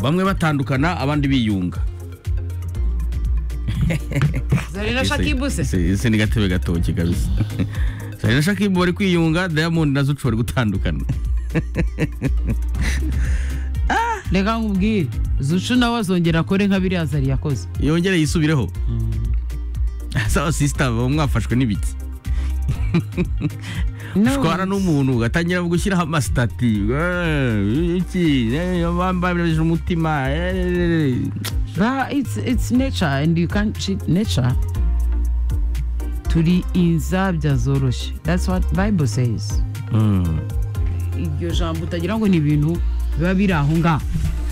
bamwe batandukana abandi biyunga zarina shakibu se Ese- ese ni gatebe gatoki kabisa zarina shakibu bari kwiyunga diamond na zucu bari gutandukana reka nkubwire zucu nawe azongera akore nka biriya zari yakoze yongere yisubireho sawa sisita baba mwafashwe n'ibiki ushwana n'umuntu ugatangira gushyiraho amasitati eh, iki eh, bambabirije umutima eh. Ba- it's, it's nature and you can't cheat nature turi inzabya zoroshye that's what bible says Mm. iryo jambo utagira ngo ni ibintu biba biri aho ngaho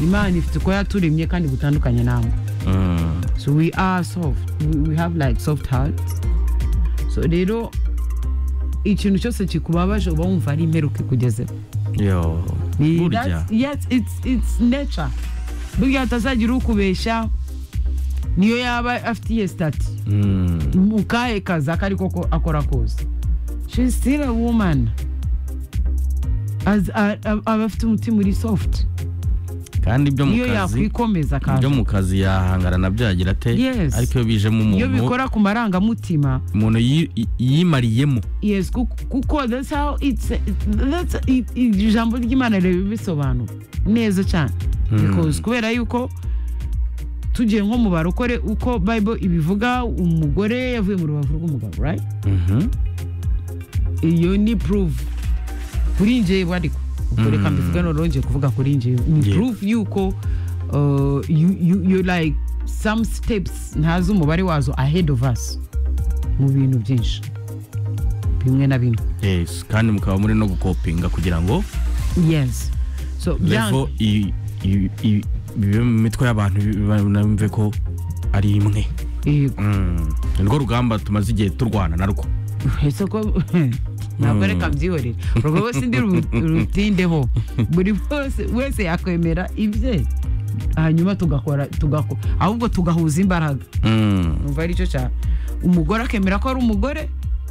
imana ifite uko yaturemye kandi gutandukanye namwe Mm. so we are soft we, we have like soft hearts so rero ikintu cyose kikubabaje uba wumva ari imperuka ikugezeho yo Ni- burya that's- yes it's, it's nature burya hatazagira ukubeshya niyo yaba afite iye stati Mm. mu kahe kazi ako ariko ko akora kose she is still a woman As- a- a- aba afite umutima uri soft kandi ibyo mu iyo kazi yakwikomeza ibyo akaza mu kazi yahangana na byagira ate Yes. ariko iyo bijemo iyo umuntu bikora ku marangamutima umuntu yi- yi- yimariyemo yes kuko- kuko that's how it's that's it- it- ijambo ry'imana ribisobanura neza cyane because kubera yuko tugiye nko mu barokore uko bible ibivuga umugore yavuye mu rubavu rw'umugabo right Mhm. iyo ni proof kuri njyewe ariko ubwo reka Mm. mbivuge none nongeye kuvuga kuri njyewe ni Yeah. proof yuko uh, you, you, you like some steps ntazi umubare wazo ahead of us mu bintu byinshi bimwe na bimwe yes kandi mukaba muri no gukopinga kugira ngo yes so levo byanga- i- i- i- bibe mu mitwe y'abantu banumve ko ari imwe yego Mm. Ni rwo rugamba tumaze igihe turwana narwo ese ko ntabwo reka byihorere urwo rwose ndi ru- rutindeho buri wese wese yakwemera ibye hanyuma tugakora tugako ahubwo tugahuza imbaraga Mm. numva ari cyo cyane umugore akemera ko ari umugore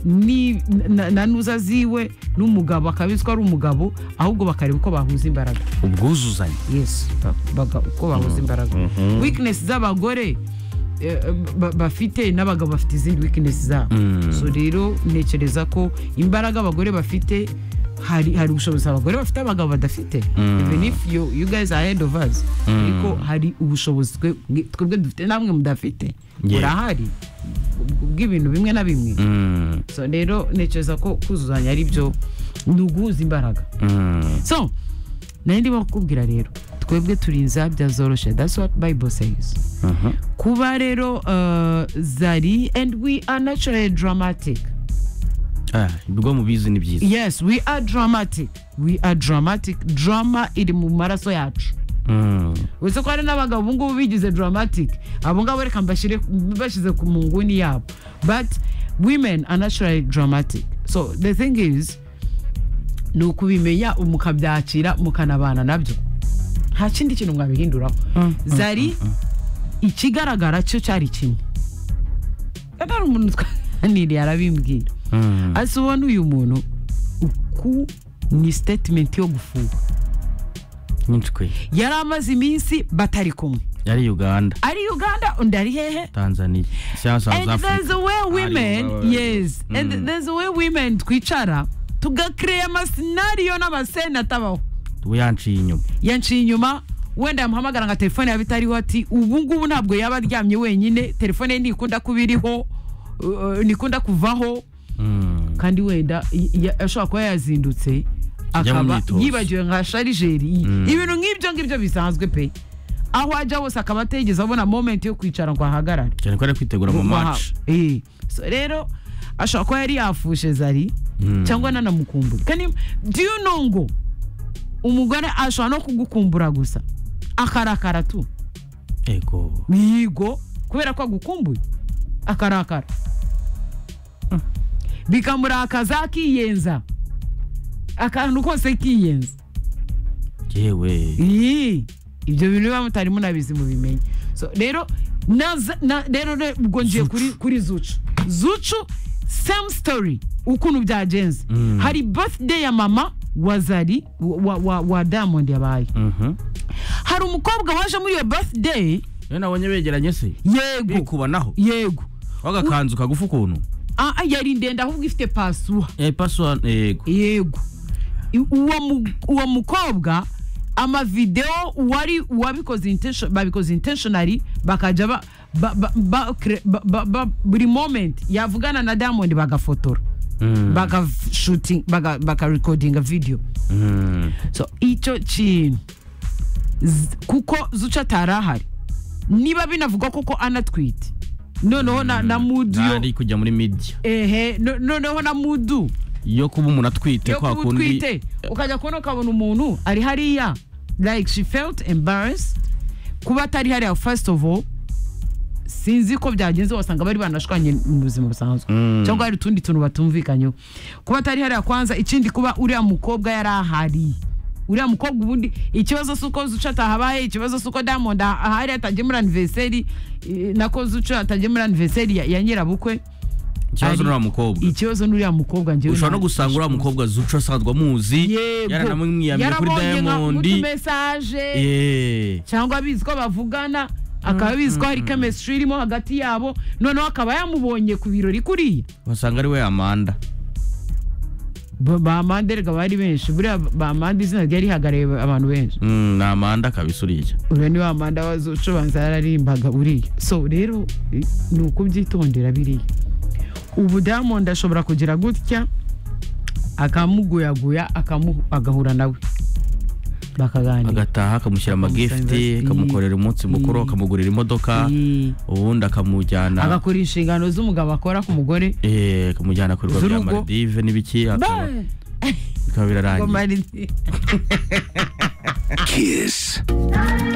ni- na- na nuza ziwe n'umugabo akabizwa ari umugabo ahubwo bakareba uko bahuza imbaraga ubwuzuzanye yes baga- uko bahuza imbaraga weakness z'abagore eh, ba- bafite n'abagabo bafite izindi weakness zabo Mm. so rero ntekereza ko imbaraga abagore bafite hari hari ubushobozi abagore bafite abagabo badafite Mm. even if you, you guys are ahead of us ariko hari ubushobozi twe- mwe- twebwe dufite namwe mudafite Yeah. burahari bw- bw'ibintu bimwe na bimwe Mm. so rero ntekereza ko kuzuzanya ari byo ni uguhuza imbaraga Mm. so nari ndimo kukubwira rero twebwe turi inzabya zoroshye that's what bible says Aha. kuba rero uh, zari and we are naturally dramatic Ah, ibyo mubizi ni byiza yes we are dramatic we are dramatic drama iri mu maraso yacu Mm. uretse ko hari n'abagabo ubu ngubu bigize dramatic abo ngabo reka mbashyire bashyize ku mu nguni yabo but women are naturally dramatic so the thing is ni ukubimenya mukabyakira mukanabana nabyo nta kindi kintu mwabihinduraho zari ikigaragara cyo cyari kimwe kandi hari umuntu twaganiriye arabimbwira Mm. ase ubona uyu muntu uku ni statement yo gufuha nyinshi kwe yari amaze iminsi batari kumwe yari uganda ari uganda undi ari hehe tanzania cyangwa south and there's africa a way Ari- women yes Mm. and there's a way women twicara tugakereya amasinariyo n'amasena atabaho we yanciye inyuma yanciye inyuma wenda yamuhamagara nka telefone yaba itariho ati ubu ngubu ntabwo yaba aryamye wenyine telefone ye ntikunda kuba iriho uh, ntikunda kuvaho Mm. kandi wenda y- ya- ashobora kuba yazindutse Ajya mu akaba myitozo. yibagiwe nka sharijeri I- Mm. ibintu nk'ibyo ngibyo bisanzwe pe aho ajya hose akaba ategeze abona momenti yo kwicara ngo ahagarare cyane ko ari kwitegura mu Guhaha. match Eh. so rero ashobora kuba yari yafushe zari Mm. cyangwa nanamukumbura kandi do you know ngo umugore ashobora no kugukumbura gusa akarakara tu ego yigo kubera ko agukumbuye akarakara bikamurakaza akiyenza akantu kose kiyenza yewe Ii, ibyo bintu biba mutari munabizi mubimenye so rero naza- na- rero re- ubwo ngiye kuri, kuri zucu zucu same story ukuntu byagenze Mm. hari birthday ya mama wa zari wa, wa, wa diamond yabaye Mhm. hari umukobwa waje muri iyo birthday rero nabonye begeranye se yego bikubanaho yego wagakanzu kagufa ukuntu Ah, ah, yari ndende ahubwo ifite pasuwa eh paswa yego yego I- uwo mu- uwo mukobwa amavideo wari uwabikoze intention- babikoze intentionally bakajya ba- ba- ba- ba- cre- ba- ba- ba- buri moment yavugana na diamond bagafotora Mm. bagashooting baga- bakarekodinga video Mm. so icyo kintu Z- kuko zuca atari ahari niba binavugwa koko anatwite noneho na, na mudu yo- ntari kujya muri media ehe no- noneho na mudu yo kuba umuntu atwite yo kwa kuba utwite kundi ukajya kubona ukabona umuntu ari hariya like she felt embarrassed kuba atari hariya first of all sinzi ko byagenze wasanga bari banashwanye mu buzima busanzwe Mm. cyangwa hari utundi tuntu batumvikanyeho kuba atari hariya kwanza ikindi kuba uriya mukobwa yari ahari uriya mukobwa ubundi ikibazo si uko zuca atahabaye ikibazo si uko diamond ah- ahari atagiye muri anniversary eh, nako zuca atagiye muri anniversary ya- ya nyirabukwe ikibazo ari- n'uriya mukobwa ikibazo n'uriya mukobwa njyewe ushobora no ntabwo gusanga uriya mukobwa zuca asanzwe amuzi yaranamwiyamiye kuri Yarabonye nka diamond utumesaje Eh. cyangwa abizi ko bavugana akaba abizi ko hari chemistry irimo hagati yabo noneho akaba yamubonye ku birori kuriya basanga ari we yamanda Ba- bamande rega bari benshi buriya bamande izina ryari rihagarariye abantu benshi Mm, ni amanda kabisa uriya uriya ni wa manda wazucubanza yararimbaga buriya so rero eh, ni ukubyitondera biriya ubu diamond ashobora kugira gutya akamuguyaguya akamu- agahura nawe bakaganira agataha akamushyira amagifiti Akamusanga- akamukorera umunsi mukuru Ii. akamugurira imodoka Ii. ubundi akamujyana agakora inshingano z'umugabo akora ku mugore eh, akamujyana ku rwa bya Z'urugo. maldive n'ibiki akaba Ba- bikaba Ngo birarangiye Marine- Kiss.